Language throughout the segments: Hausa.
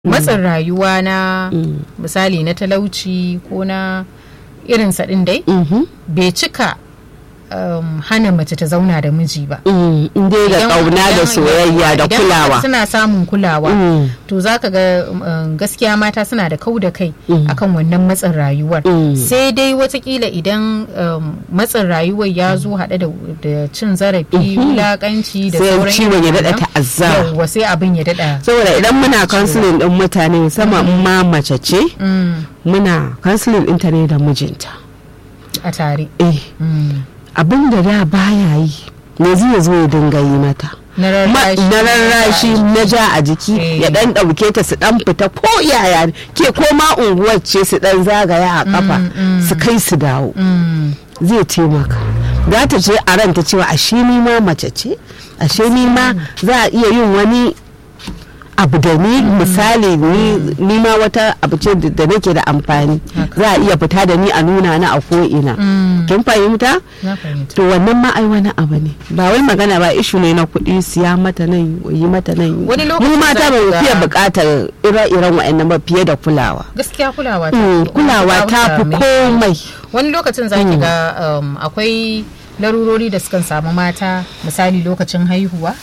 matsin rayuwa na misali na talauci ko na irinsa ɗin dai bai cika um, hana mace ta zauna da miji ba. dai da kauna da soyayya da kulawa Idan suna samun kulawa Mm. to za ka ga um, gaskiya mata suna da kau da kai akan wannan matsin rayuwar. Mm. Sai dai watakila idan um, matsin rayuwar ya zo haɗe da, da cin zarafi, wulaƙanci da Sai sauran ciwon irin ya daɗa wannan. ta'azzara. Yawwa sai abin ya daɗa. saboda idan muna counseling din mutane musamman in ma mace ce Mm, muna counseling ɗinta ne da mijinta a tare. eh Mm. abin da da baya yi yanzu ya zo ya dinga yi mata Na Ma- rarrashi. na rarrashi na ja a jiki Eh. ya dan ɗauke ta su dan fita ko yaya ne. ke ko ma unguwar ce su dan zagaya a kafa su kai su dawo Mm. zai taimaka za ta ce a ranta cewa ashe ni ma mace ce ashe ni ma za a iya yin wani abu da ni misali ni ni ma wata abu ce da da nake da amfani Haka. za a iya fita da ni a nuna na a ko'ina Mm. kin fahimta Na fahimta. to wannan ma ai wani abu ne ba wai magana ba ishu ne na kuɗi siya mata nan yi mata nan Wani mu lokacin mata za ba mu ka fiye ga- buƙatar ire-iren wa'annan ba fiye da kulawa gaskiya kulawa ta Mm, kulawa ta fi komai wani lokacin za ki ga um, akwai larurori da sukan samu mata misali lokacin haihuwa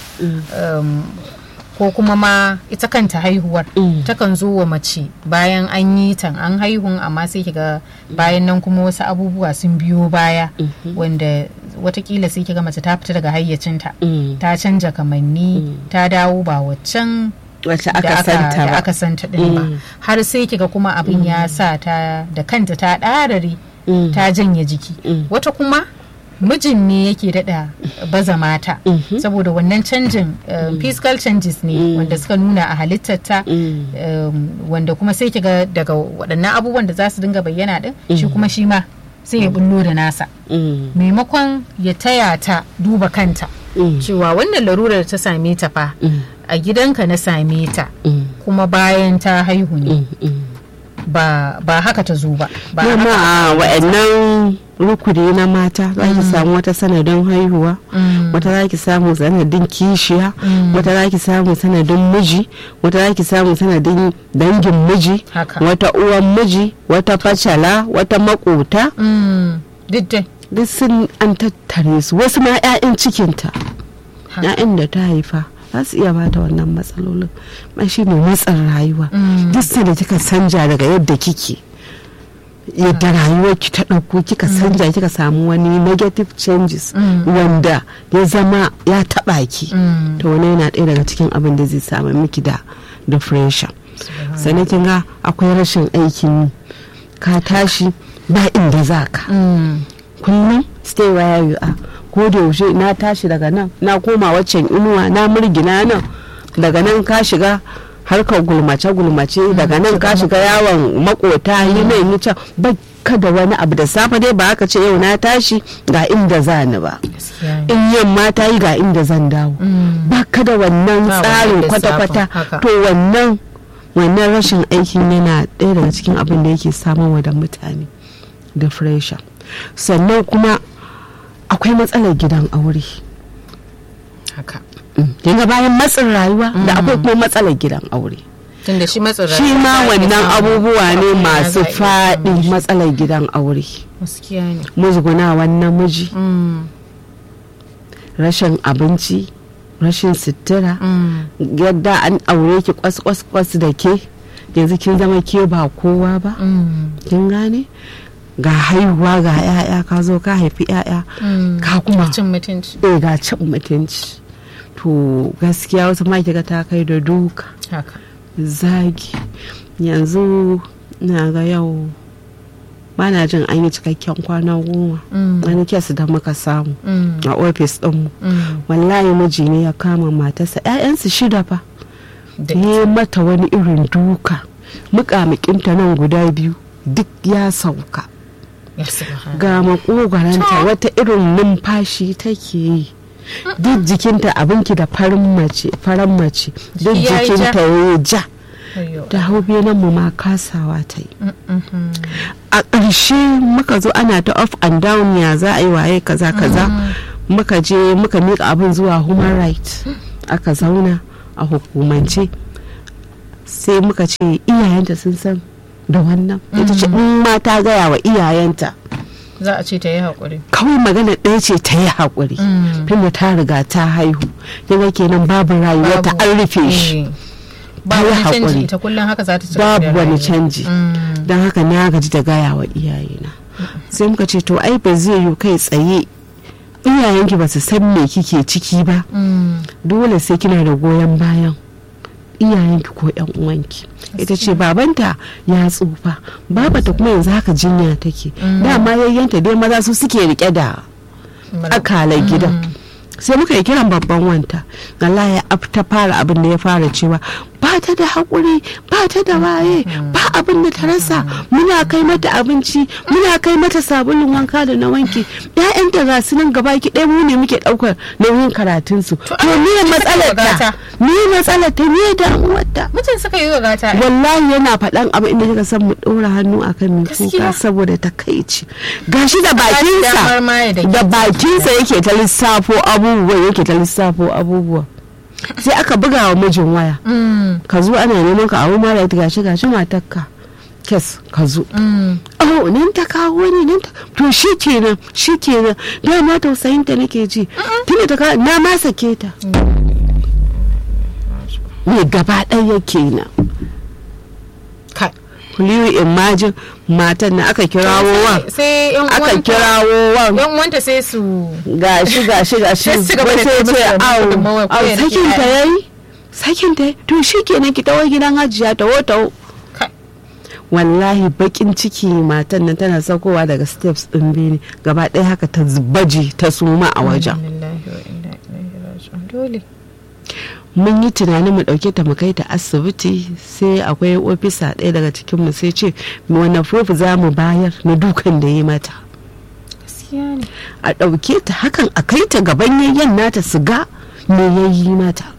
um, ko kuma ma ita kanta haihuwar Mm. takan zo wa mace bayan an yi tan an haihun amma sai ki ga bayan nan kuma wasu abubuwa sun biyo baya wanda watakila sai ki ga mace ta fita daga hayyacinta Mm. ta canja kamanni ta dawo ba waccan wacce da aka santa da ba aka santa din ba Mm. har sai kiga kuma abin ya sa ta da kanta ta ɗarare Mm. ta janye jiki Mm. wata kuma mijin ne yake daɗa baza mata saboda wannan canjin um, physical changes ne wanda suka nuna a halittarta Mm. um, wanda kuma sai kiga daga waɗannan abubuwan da za su dinga bayyana din shi kuma shi ma sai ya bullo da nasa Mm. maimakon ya taya ta duba kanta Mm. cewa wannan larurar ta same ta fa Mm. a gidanka na same ta Mm. kuma bayan ta haihu ne Mm. Mm. ba, ba haka ta zo ba ba Kuma haka a wa'annan rukuni na mata za ki samu wata sanadin haihuwa Mm. wata za ki samu sanadin kishiya Mm. wata za ki samu sanadin miji wata za ki samu sanadin dangin miji Haka. wata uwan miji wata facala wata makota Mm, duk dai duk sun an tattare su wasu ma 'ya'yan cikinta Ha. 'ya'yan da ta haifa za su iya bata wannan matsalolin ma shi ne matsin rayuwa Mm. duk sanda kika sanja daga yadda kike yadda rayuwarki ta ɗauko kika sanja kika samu wani negative changes Mm. wanda ya zama ya taɓa ki Mm. to wani yana ɗaya daga cikin abin da zai samu miki da depression sannan kin ga akwai rashin aikin yi ka tashi ba inda za ka Mm, kullum stay where you are ko da yaushe na tashi daga nan na koma waccan inuwa na murgina nan daga nan ka shiga harkar gulmace gulmace daga nan ka shiga yawon makota yi nan yi can ba ka da wani abu da safe dai ba haka ce yau na tashi ga inda za ni ba gaskiya ne. in yamma ta yi ga inda zan dawo Mm, ba ka da wannan Ba tsarin wannan kwata-kwata lissafin, haka. to wannan wannan rashin aikin yana ɗaya daga cikin abin da yake samarwa da mutane depression sannan kuma akwai matsalar gidan aure haka kinga bayan matsin rayuwa da akwai kuma matsalar gidan aure tunda shi matsin shi rayuwa ma za a iya wannan samun abubuwa ne abu masu za a iya faɗi samun shi. matsalar gidan aure gaskiya ne musgunawan namiji Mm, rashin abinci rashin sutura mm, yadda an aure ki kwas kwas kwas da ke yanzu kin zama ke ba kowa ba mm, kin gane ga haihuwa ga yaya ka zo ka haifi yaya mm. ka kuma cin mutunci eh ga cin mutunci to gaskiya wasu ma kiga ta kai da duka haka zagi yanzu na ga yau ba na jin an yi cikakken kwana goma Mm, wani kes da muka samu mm, a ofis ɗinmu mm. wallahi miji ne ya kama matarsa 'ya'yansu shida fa Da- ya yi mata wani irin duka muƙamuƙinta nan guda biyu duk ya sauka ya subhana. ga makogaranta wata irin numfashi take yi duk jikinta abinki da farin mace faran mace duk Jiki ya yi ja. jikinta ya yi ja Ayyo. da hau nan mu ma kasawa ta yi Mm, mm, mm. a ƙarshe muka zo ana ta off and down ya za a yi waye kaza kaza muka je muka miƙa abin zuwa human rights aka zauna a hukumance sai muka ce iyayenta sun san da wannan ita ce in ma ta gaya wa iyayenta za a ce ta yi haƙuri kawai magana ɗaya ce ta yi haƙuri tunda ta riga ta haihu yana kenan babu rayuwa ta an rufe shi ba ta yi wani canji haƙuri. ita kullum haka za ta ci gaba da babu wani rayuwa. canji Mm. don haka na gaji da gaya wa iyayena sai muka ce to ai ba zai yi kai tsaye iyayenki ba su san me kike ciki ba Mm. dole sai kina da goyon bayan iyayenki ko yan uwanki ita ce babanta ya tsufa babata kuma yanzu haka jinya take dama yayyanta dai maza su suke rike da akalar gidan sai muka yi kiran babban wanta Allah ya af- ta fara abin da ya fara cewa ba ta da haƙuri ba ta da waye ba abin da ta rasa muna kai mata abinci muna kai mata sabulun wanka da na wanki ƴaƴanta ga su nan gaba ki ɗaya mu ne muke ɗaukar nauyin karatunsu to ai, me ita matsalar ta ta me matsalar ta me damuwarta mutum suka yi wa gata wallahi yana faɗan abin inda kika san mu ɗora hannu a kan mai Gaskiya. kuka saboda takaici gashi da damar bakinsa ma ya dake da bakinsa yake ta lissafo abubuwa yake ta lissafo abubuwa sai aka buga wa mijin waya Mm. ka zo ana neman ka a wuri mara gashi gashi matarka kes ka zo Mm. oh nan ta kawo ni nan ta to shi kenan shi kenan dama tausayin ta nake ji tunda ta kawo na ma sake ta me gaba ɗaya kenan Kai. kuliyu imajin matan na aka kirawo wan sai yan aka uwanta kirawo wan yan uwanta sai su gashi gashi gashi Sai su gaba da wai sai taimaka ce da au gudunmawar ko au ya rike sakin ta yaya." yayi sakin ta yayi? to shikenan ki tawo gidan hajiya tawo tawo Kai. wallahi bakin ciki matan nan tana saukowa daga steps din bene gaba ɗaya haka ta baje ta suma a wajen Lillahi wa inna ilaihi raji'un. dole mun yi tunanin mu ɗauke ta mu kai ta asibiti sai akwai ofisa ɗaya daga cikin mu sai ce wani proof za mu bayar na dukan da yi mata gaskiya ne a ɗauke ta hakan a kai ta gaban yayyan nata su ga me ya yi mata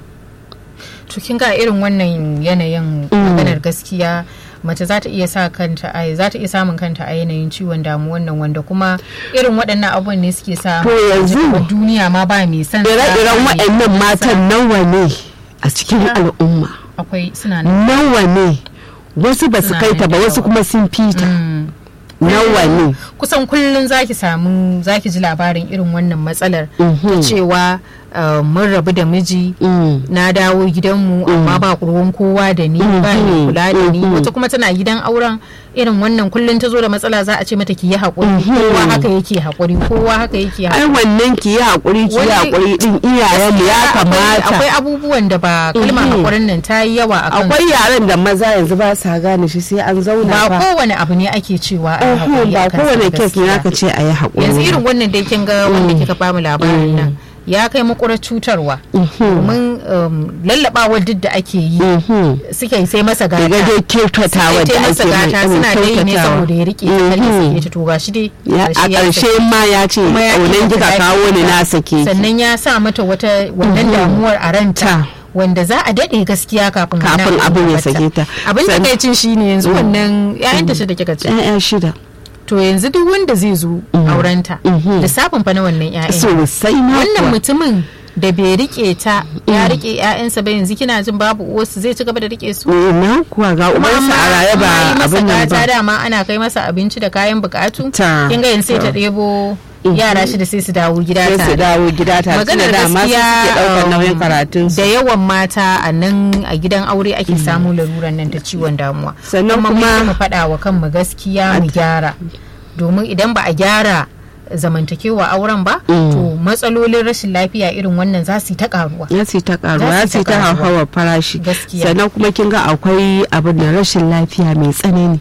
to kin ga irin wannan yanayin maganar gaskiya mace za ta iya sa kanta a za ta iya samun kanta a yanayin ciwon damuwan nan wanda kuma irin waɗannan abubuwan ne suke sa To yanzu- a duniya ma ba mai san sa, ire-iren ba mai waɗannan san sa. matan nawa ne a cikin al'umma akwai suna nan nawa ne wasu ba su Suna kai ta nan ba da wasu yawa. kuma sun fita Mm. nawa ne kusan kullum zaki samu zaki ji labarin irin wannan matsalar ta Mhm. cewa uh, mun rabu da miji Mm. na dawo gidanmu amma ba ruwan kowa da ni ba ni Mhm. kula da ni Mhm. wata kuma tana gidan auren irin wannan kullum ta zo da matsala za a ce mata ki yi haƙuri Mhm. kowa haka yake haƙuri kowa haka yake ai haƙuri wannan ki yi haƙuri ki yi Wani- haƙuri din iyayenmu ya Akwai- kamata akwai abubuwan da ba kalmar Mhm. haƙurin nan ta yi yawa a kan akwai yaren da maza yanzu ba sa gane shi sai an zauna ba fa kowane abu ne ake cewa a yi Uhum, haƙuri ba a kansa kowane ba kes ne gaskiya. aka ce a yi haƙuri yanzu irin wannan dai kin ga wanda kika bamu labarin nan ya kai makurar cutarwa domin um, lallabawar duk da ake yi Mhm. suke sai masa gata daga dai kyautatawa sai da masa ake mai gata suna dai ne kyautatawa. saboda ya rike ta har ya Mhm. sake ta to gashi dai Ya- a ƙarshe ya ƙarshe sake. ma ya ce Kuma ya ƙaunan ƙi kika ta kawo ni ta. na sake ki sannan ya sa mata wata wannan damuwar a ranta Ta. wanda za a daɗe gaskiya kafin Kafin wannan abin ya tabbata. sake ta. abin da San- kai cin shine yanzu wannan ƴaƴan ta da kika ce ƴaƴa shida to yanzu duk wanda zai zo aurenta Mhm. lissafin fa na wannan ƴaƴan sosai na wannan kuwa. mutumin da bai rike ta ya rike ƴaƴansa ba yanzu kina jin babu uwarsu zai ci gaba da rike su Eh, na kuwa ga kuma ubansa a raye ba yi masa abin nan gata ba dama ana kai masa abinci da kayan bukatu Ta. kin ga yanzu sai ta ɗebo yara shi da sai su dawo gida sai su tare dawo gida tare tunda maganar dama su gaskiya suke ɗaukar um, nauyin karatun da yawan mata a nan a gidan aure ake samu laruran nan ta ciwon damuwa Sannan mu kuma- mu faɗa wa kanmu gaskiya mu gyara domin idan ba a gyara zamantakewa auren ba to matsalolin rashin lafiya irin wannan za su yi ta karuwa ya ce ta karuwa Za ya su ce ta ta karuwa. hauhawar farashi Gaskiya. sannan kuma kin ga akwai abin da rashin lafiya mai tsanani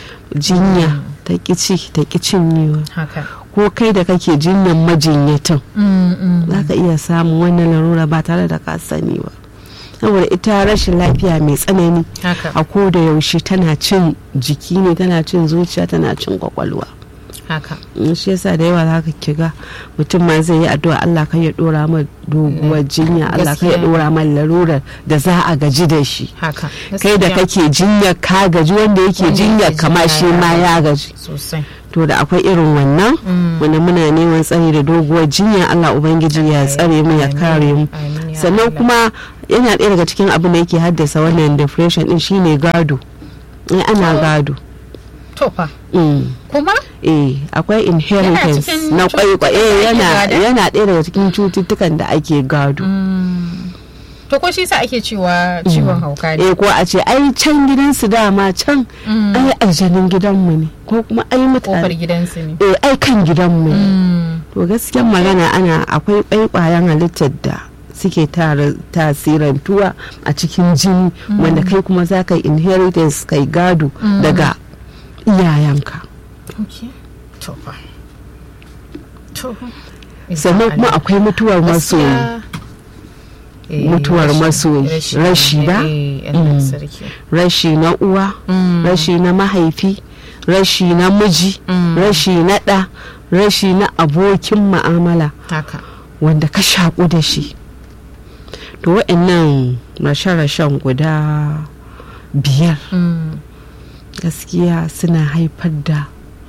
jinya ta kici ta cinyewa haka ko kai da kake jinyan majinyatan Mm, mm. za ka iya samun wannan larura ba tare da ka sani ba saboda ita rashin lafiya mai tsanani haka a ko da yaushe tana cin jiki ne tana cin zuciya tana cin kwakwalwa haka in shi yasa da yawa zaka kiga mutum ma zai yi addu'a Allah kai ya dora ma doguwar jinya Allah kai ya Gaskiya. dora ma larurar da za a gaji da shi haka kai da Gaskiya. kake jinyar ka gaji wanda yake Wanda jinyar yake kama jinya shi ya ma ya gaji sosai to da akwai irin wannan wanda muna neman tsari da doguwar jinya Allah ubangiji ya tsare mu ya Amin. kare mu Amin ya sannan Allah. kuma yana ɗaya daga cikin abin da yake haddasa wannan depression din shine gado eh ana gado to fa Mm. kuma eh akwai inheritance cikin na kwaikwayo cututtukan da eh ake yana gada? yana ɗaya daga cikin cututtukan da ake gado to ko shi sa ake cewa ciwon hauka ne eh ko a ce ai can gidansu dama can Mm. ai aljanin gidanmu ne ko kuma ai kofar mutane gidansu ne eh ai kan gidanmu ne Mm. to gaskiyar magana ana akwai kwaikwayon halittar da suke tara tasirantuwa a cikin jini wanda kai kuma za ka yi inheritance kai gado daga iyayenka Okay. to fa to sannan kuma akwai mutuwar masoyi Gaskiya, eh, mutuwar rashi- masoyi. Rashi ba? eh, Allah Mm. sarki rashi na uwa Mm. rashi na mahaifi rashi na miji Mm. rashi na ɗa rashi na abokin ma'amala haka wanda ka shaƙu da shi to waɗannan rashe-rashen guda biyar Mm. gaskiya suna haifar da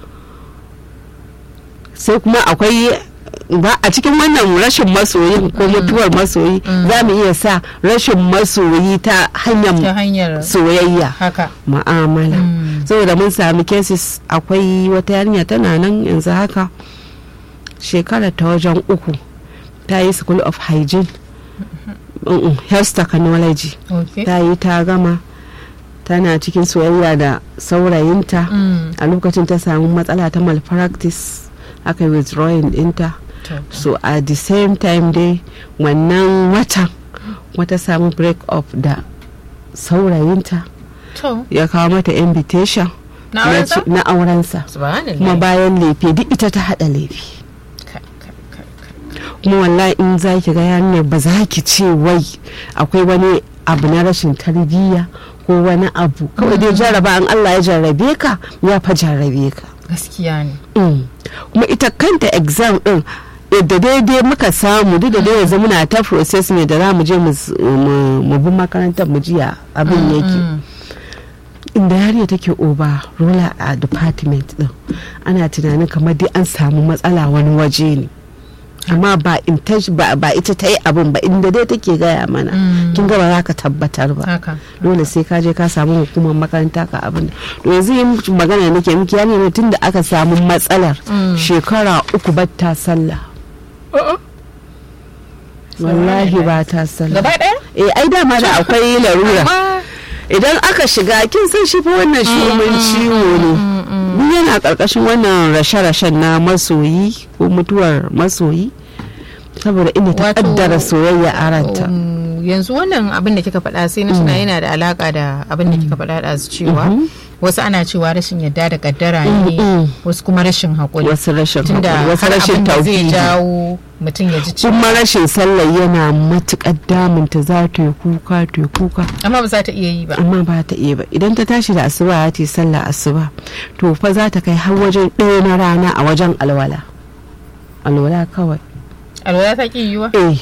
sai kuma akwai ba a cikin wannan rashin masoyin ko mutuwar masoyi za mu iya sa rashin masoyi ta ta hanyar hanyar soyayya haka ma'amala Mm. saboda mun sami cases akwai wata yarinya tana nan yanzu haka shekara ta wajen uku ta yi school of hygiene Mm-mm, health technology okay ta yi ta gama tana cikin soyayya da saurayinta Mm. a lokacin ta samu matsala ta malpractice aka yi withdrawing dinta to so at the same time dai wannan watan wata samu break up da saurayinta to ya kawo mata invitation na ya auren sa ce- na aurensa subhanallah kuma bayan lefe duk ita ta hada lefe Kai, kai, kai, kai. kuma wallahi in za ki ga yarinyar ba za ki ce wai akwai wani abu na rashin tarbiyya ko wani abu kawai dai jarraba an Allah ya jarrabe ka ya fa jarrabe ka gaskiya ne Mm. kuma ita kanta exam din da daidai muka samu duk da dai yanzu muna ta process ne da za mu je mu s- mu mu bi makarantar mu jiya abin yake Mm. inda yariya take oba rola a department din ana tunanin kamar dai an samu matsala wani waje ne amma ba intaj- ba ba ita ta yi abin ba inda dai take gaya mana Mm. kin ga ba za ka tabbatar ba haka dole sai ka je ka samu hukumar makaranta ka abin to yanzu yin magana nake miki yani ne tun da aka samu matsalar Mm. shekara uku ba ta sallah wallahi ba ta sallah gaba ɗaya eh ai dama da akwai larura amma idan aka shiga kin san shi fa wannan shumin ciwo ne duk yana karkashin wannan rashe-rashen na masoyi ko mutuwar masoyi saboda inda ta Wato, kaddara soyayya a ranta Um, yanzu wannan abin da kika faɗa sai na tuna yana da alaka da abin da kika faɗa da cewa wasu ana cewa rashin yadda da kaddara ne Mm. wasu kuma rashin haƙuri wasu rashin tunda haƙuri, wasu har rashin abin da zai tauhidi jawo mutum ya ji cewa kuma rashin sallah yana matukar damunta za ta yi kuka ta yi kuka amma ba za ta iya yi ba amma ba ta iya ba idan ta tashi da asuba ta yi sallah asuba to fa za ta kai har wajen ɗaya na rana a wajen alwala alwala kawai alwala ta ki yiwa eh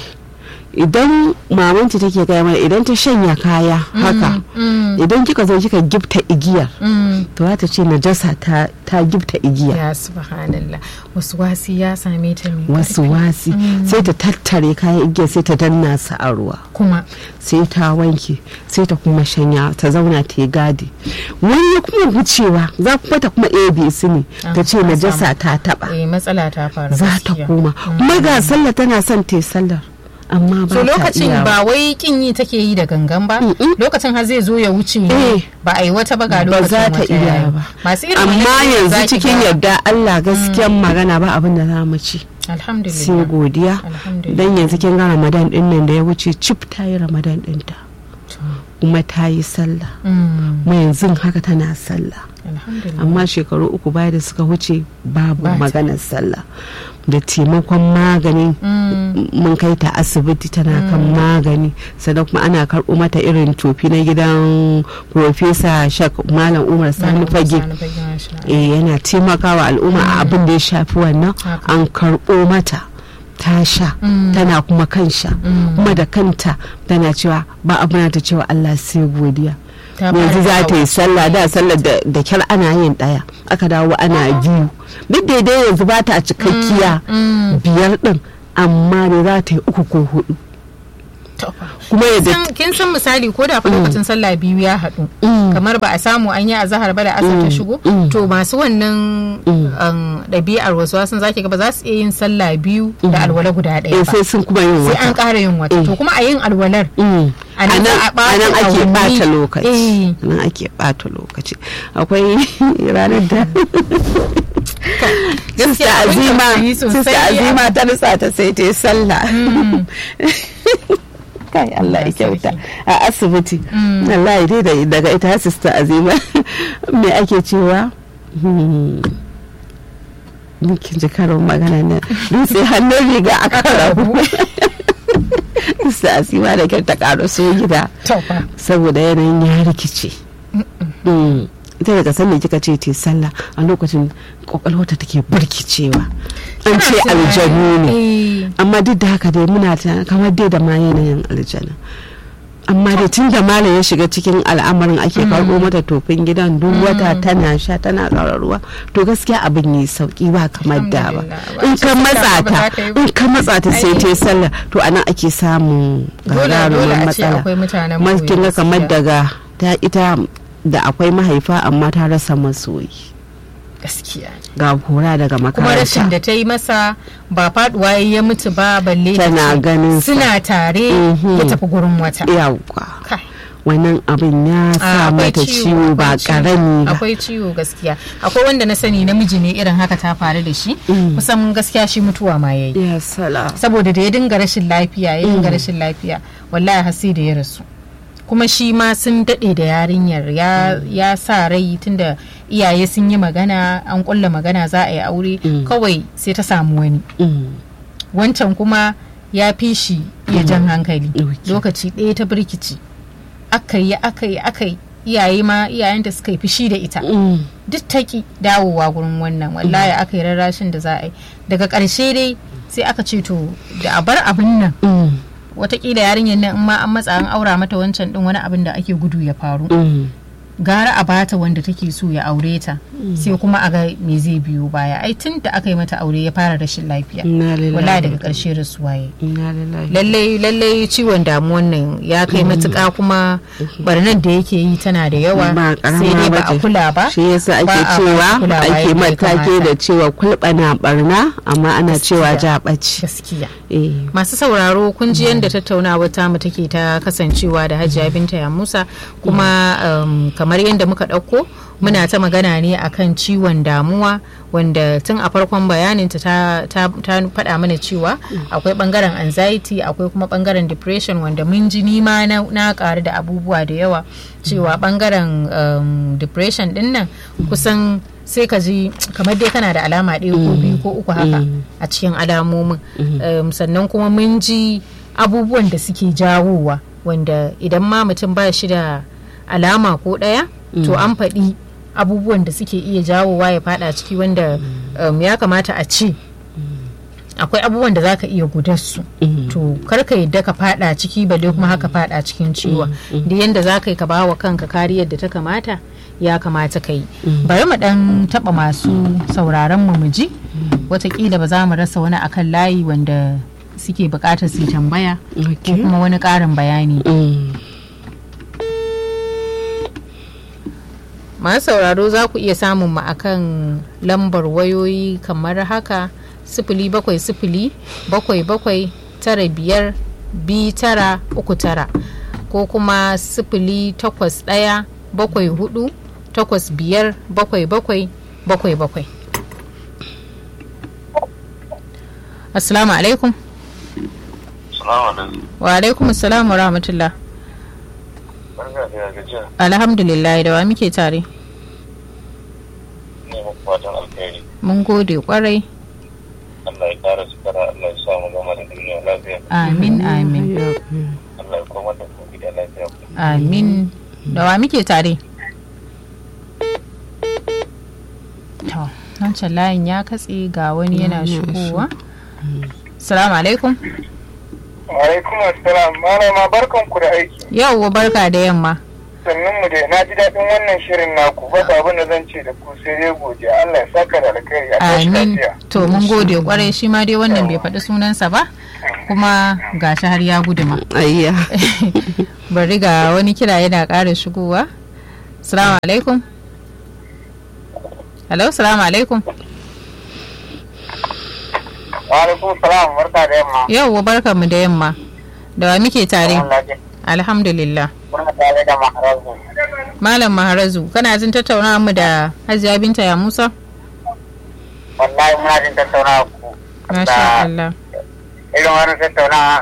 idan mamanci take gaya mana idan ta shanya kaya haka idan kika zo kika gifta igiyar to za ta ce najasa ta ta gifta igiya ya subhanallah wasu wasi ya same ta mai wasu wasi sai ta tattare kayan igiyar sai ta danna su a ruwa kuma sai ta wanke sai ta kuma shanya ta zauna ta yi gadi wani ya kuma wucewa za kuma ta kuma abc ne ta ce Ah, najasa ta taba eh matsala ta faru za ta gaskiya. koma kuma ga sallah tana son ta yi sallar amma ba so ta lokacin iyawa. ba wai kin yi take yi da gangan ba lokacin har zai zo ya wuce ne Eh. ba a yi wata ba ga ba lokacin za ta wata iya yayi. ba masu irin amma wannan yanzu za ki cikin ga- yadda Allah gaskiyan magana ba abin da za mu ci sai alhamdulillah godiya Alhamdulillah. dan yanzu kin ga Ramadan din nan da ya wuce cip ta yi Ramadan dinta kuma ta yi sallah Mm, kuma yanzu haka tana sallah alhamdulillah amma shekaru uku baya da suka wuce babu Ba ta. maganar sallah da taimakon magani Mm, mun kai ta asibiti tana kan magani sannan kuma ana karɓo mata irin tofi na gidan profesa shak malam umar sani fage Sani fage, masha Allah. eh, yana taimakawa al'umma a abin da ya shafi wannan Haka. an karɓo mata ta sha Mm. tana kuma kan sha Mm. kuma da kanta tana cewa ba abu na ta cewa Allah sai godiya Ta yanzu fara za ta yi sallah da sallar da da kyar ana yin ɗaya aka dawo ana biyu duk daidai yanzu ba ta cikakkiya Mm, biyar din amma da za ta yi uku ko hudu kuma yadda San- kin san misali ko da fa lokacin sallah biyu ya haɗu kamar ba a samu an yi azahar ba da asar ta shigo to masu wannan um, ɗabi'ar wasu wasan zaki ga ba za su iya yin sallah biyu da alwala guda ɗaya eh, ba sai sun kuma yin sai an wata ƙara yin wata to kuma a yin alwalar Mm. a nan za a a ɓata nan ake awanni. bata lokaci Eh. nan ake bata lokaci akwai ranar da Sista Gaskiya abin Azima tausayi sosai Sista Azima ta nutsa ta sai ta yi sallah kai Allah ya kyauta a asibiti Allah ya dai daga ita Sista Azima me ake cewa Hmm. kin ji karin magana na dutse hannun riga aka rabu Sista Azima da kyar ta karo so gida to fa saboda yanayin ya rikice Mm. ita daga sanda kika ce te sallah a lokacin kwakwalwata take birkicewa an ce aljanu ne Eh, amma duk da haka dai muna ta kamar dai da ma yanayin aljanu amma da tun da malam ya shiga cikin al'amarin ake karɓo mata tofin gidan duk wata tana sha tana ƙara ruwa to gaskiya abin yi sauki ba kamar da ba Alhamdulillah. in ka Ba matsa ce ta ba za ta yi ba. in ka matsa ta sai ta yi sallah to anan ake samun dole dole gagarumin a ce matsala akwai mutanen Mas- kin ga boye kamar gaskiya. daga ta ita da akwai mahaifa amma ta rasa masoyi gaskiya ga hora daga kuma rashin makaranta da ta yi masa ba faduwa ya mutu ba balle ta Tana ce ganin sa. suna tare Mhm. ya tafi gurin wata yawwa Kai. wannan abin ya Ah, sa akwai mata ciwo ba akwai ciwo, karami ba akwai ciwo gaskiya akwai wanda na sani namiji ne irin haka ta faru da shi kusan gaskiya shi mutuwa ma yayi ya sala saboda da ya dinga rashin lafiya ya dinga rashin lafiya wallahi har sai da ya rasu kuma shi ma sun daɗe da yarinyar ya, ya sa rai tunda iyaye sun yi magana an ƙulla magana za a yi aure kawai sai ta samu wani Mm. wancan kuma ya fi shi iya jan hankali Okay. lokaci ɗaya ta birkici aka yi aka yi aka yi iyaye ma iyayen da suka yi fushi da ita Mm. duk ta ki dawowa gurin wannan wallahi aka yi rarrashin da za a yi daga ƙarshe dai sai aka ce to da a bar abin nan Mm. watakila yarinyar nan in ma an matsa an aura mata wancan din wani abin da ake gudu ya faru Mm. gara a bata wanda take so ya aure ta sai kuma a ga me zai biyo baya ai tun da aka yi mata aure ya fara rashin lafiya Inna lillahi wallahi daga ƙarshe rasuwa ya Inna lillahi lallai lallai ciwon damuwan nan ya kai matuƙa kuma barnar da yake yi tana da yawa ba sai dai karama ba a bace. kula ba shi yasa ba ake a cewa kulawa ake yadda ya matake kamata. da cewa kulɓana barna amma ana cewa ja ɓaci gaskiya eh masu sauraro kun ji yadda tattaunawa tamu take ta kasancewa da hajiya binta ya musa kuma um, kamar yadda muka ɗauko muna ta magana ne akan ciwon damuwa wanda tun a farkon bayaninta ta, ta, ta faɗa mana cewa akwai ɓangaren anxiety akwai kuma ɓangaren depression wanda mun ji nima na, na ƙaru da abubuwa da yawa cewa ɓangaren um, depression ɗin nan kusan sai ka ji kamar dai kana da alama ɗaya ko biyu ko uku haka a cikin alamomin Um, sannan kuma mun ji abubuwan da suke jawowa wanda idan ma mutum ba shi da alama ko ɗaya to an faɗi abubuwan da suke iya jawowa ya fada ciki wanda um, ya kamata a ce akwai abubuwan da za ka iya gudarsu to kar ka yadda ka fada ciki balle kuma haka fada cikin ciwon da yadda za ka yi ka ba wa kanka kariyar da ta kamata ya kamata ka yi bari mu dan taba masu sauraron mu ji watakila ba za mu rasa wani akan layi wanda suke bukatar su yi tambaya ko okay kuma wani karin bayani Mm. masu sauraro za ku iya samun mu akan lambar wayoyi kamar haka sifili bakwai sifili bakwai bakwai tara biyar bi tara uku tara ko kuma sifili takwas ɗaya bakwai hudu takwas biyar bakwai bakwai bakwai bakwai assalamu alaikum Salamu alaikum. wa alaikum assalam wa rahmatullah Barka da gajiya. alhamdulillah da wa muke tare Ne muku fatan alkhairi. mun gode kwarai Allah ya kara sukara, Allah ya sa mu gama da duniya lafiya. amin amin Allah ya koma da ku gida lafiya. Amin. Da wa muke tare? To, wancan layin ya katse ga wani yana shigowa. Salamu alaikum. Alaikum assalam malama barkan ku da aiki Yauwa barka da yamma. sannan mu dai na ji daɗin wannan shirin naku ba abin da zan ce da ku sai dai godiya Allah ya saka da alkhairi a tashi Amin. lafiya To, mun gode kwarai shi ma dai wannan bai faɗi sunansa ba. kuma ga shi har ya guduma ayya bari ga wani kira yana ƙara shigowa salamu alaikum hello salamu alaikum Wa alaikum salam barka da yamma. yau barka mu da yamma da wa muke tare Allah ya alhamdulillah muna tare da maharazu. malam maharazu kana jin tattaunawa mu da hajiya binta ya musa Wallahi muna jin tattaunawa ku. masha Da Allah irin wani tattaunawa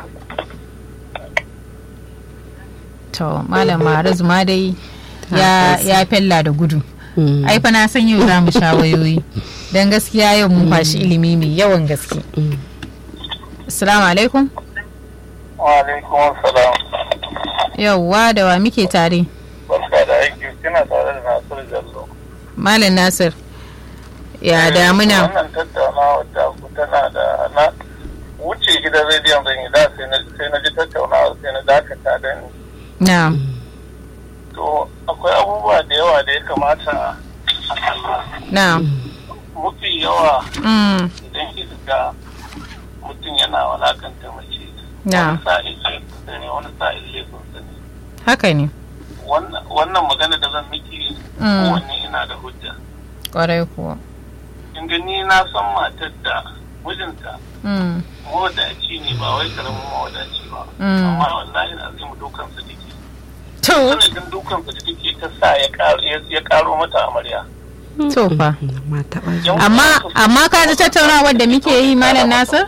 to malam maharazu ma dai ya ya fella da gudu Mm. ai fa na san yau za mu sha wayoyi don gaskiya yau mun kwashi ilimi mai yawan gaske Mm. assalamu alaikum wa alaikum salam. yauwa da wa muke tare Barka da aiki kina tare da Nasiru Jallo. malam nasir ya damuna Wannan tattaunawa ta ku tana da na wuce gidan rediyon zan yi da sai na sai na ji tattaunawa sai na dakata da ni. na To akwai abubuwa da yawa da ya kamata a kalla. na Mafi yawa mm, idan kika ga mutum yana walakanta mace. na Wani sa'in laifinsa ne wani sa'in laifinsa ne. haka ne Wannan wannan magana da zan miki Mm. kowanne ina da hujja. kwarai kuwa In gani na san matar da mijinta mm, mawadaci ne ba wai karamin mawadaci ba. Mm. Amma wallahi na zai mu dukansa take. to Sanadin dukansa da take ta sa ya karo ya karo mata amarya. to fa ma taɓa ji. Yan amma uwansa su- amma ka ji tattaunawar da muke yi malam nasir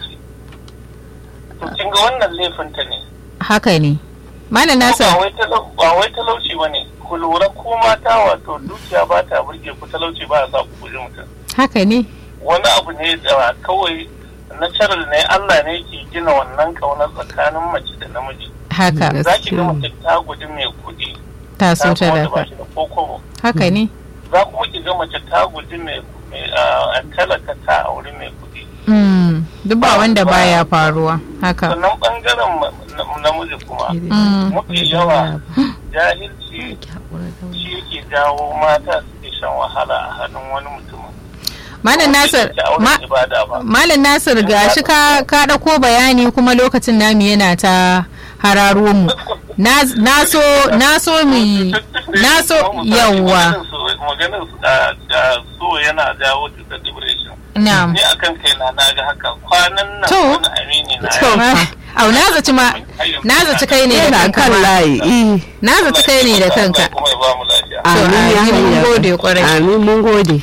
To kin ga wannan laifinta ne. haka ne malam Ba nasir wai talau- ba wai talauci ba ne. Ku lura ko mata wato dukiya ba ta burge ku talauci ba ya sa ku guji mutum. haka ne wani abu ne da kawai natural ne Allah ne ke gina wannan kaunar tsakanin mace da namiji haka za ki ga mace ta guji mai kuɗi ta so ta wanda ba dafa shi da kokobo haka ne za kuma ki ga mace ta guji mai mai, ah, talaka ta auri mai kuɗi mm, duk ba wanda baya faruwa haka sannan bangaren ma- na- namiji kuma mm, mafi yawa jahilci shi yake jawo mata suke shan wahala a hannun wani mutumin malam nasir Ba auren ma- ibada ba Malam Nasir gashi ka ka ɗauko bayani kuma lokacin namu yana ta hararo mu. Na na so na so mu na so yawwa. maganin da so yana jawo cutar depression Na'am. ni akan kai na na ga haka kwanan nan To. wani amini na To. ya Au na zaci ma na zaci kai ne da yana kanka. kan ma. layi eh. Na zaci kai ne da kanka. kuma ya ba mu lafiya To, amin ya amin, mun hayya. gode kwarai. amin mun gode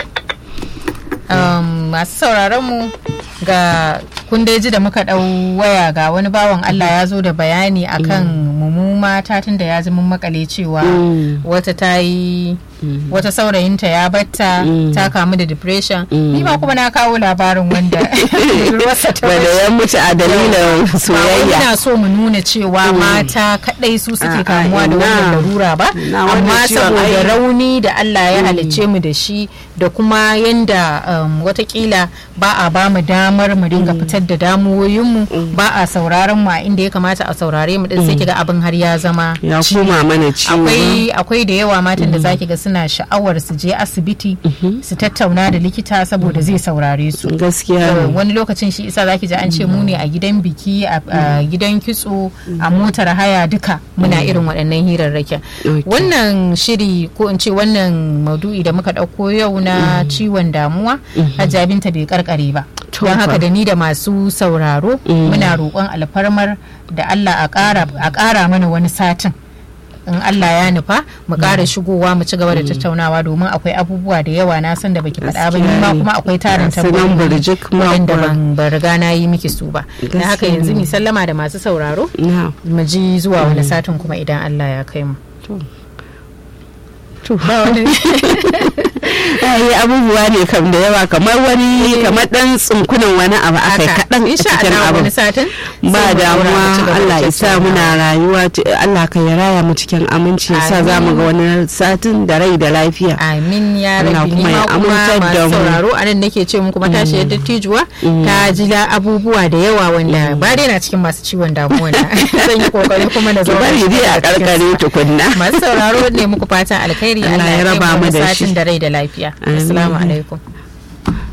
Um, masu sauraron mu ga kun dai ji da muka ɗau waya ga wani bawan Allah ya zo da bayani akan mu mata tun da ya ji mun makale cewa Mm. wata ta yi wata saurayinta ya batta Mm. ta kamu da depression Mm. ni ma kuma na kawo labarin wanda budurwarsa ta wanda bashi. ya mutu a dalilin ba wai soyayya ina so mu nuna cewa mata kadai su suke A'a, kamuwa da ina. wannan larura ba Na wannan amma ciwon saboda ai- rauni da Allah ya halicce mu da shi da kuma yanda um, watakila ba a ba mu damar mu dinga fitar da damuwoyinmu ba a sauraron mu a inda ya kamata a saurare mu din sai kiga abin har ya zama ya ciwo. koma mana ciwo akwai akwai da yawa matan da zaki ga suna sha'awar su je asibiti su tattauna da likita saboda zai saurare su gaskiya Uh, ne. wani lokacin shi isa zaki ji an ce mu ne a gidan biki a a gidan kitso a motar haya duka muna irin waɗannan hirarrakin Okay. wannan shiri ko in ce wannan maudu'i da muka ɗauko yau na ciwon damuwa hajja binta bai karkare ba To don haka fa. da ni da masu sauraro muna roƙon alfarmar da Allah a ƙara- a ƙara mana wani satin in Allah ya nufa mu ƙara shigowa mu ci gaba da tattaunawa domin akwai abubuwa da yawa na san da baki faɗa ba ni ma kuma akwai tarin Gasu nan burjik ma waɗanda kuwa. ban ban riga na yi miki su ba na haka Gaskiya yanzu ne. mi sallama da masu sauraro na mu ji zuwa wani satin kuma idan Allah ya kai mu to ai abubuwa ne kam da yawa kamar wani kamar dan tsunkunan wani abu aka yi haka kaɗan a insha cikin Allah abu wani satin ba sai mu daura mu ci damuwa gaba da Allah ya sa tattaunawa. muna rayuwa ci- Allah ka ya raya mu cikin aminci ya sa za mu ga wani satin da rai da lafiya amin ya Allah rabi ni kuma ma ya kuma amintar da masu mu. sauraro a nan nake ce muku matashi yadda tijuwa ta ji la abubuwa da yawa wanda ba dai na cikin masu ciwon damuwa na zan yi kokari kuma na ki zauna bari dai a karkare tukunna masu sauraro ne muku fatan alkhairi Allah Allah ya ya raba raba mu mu da satin shi. da rai da lafiya Amin. assalamu alaikum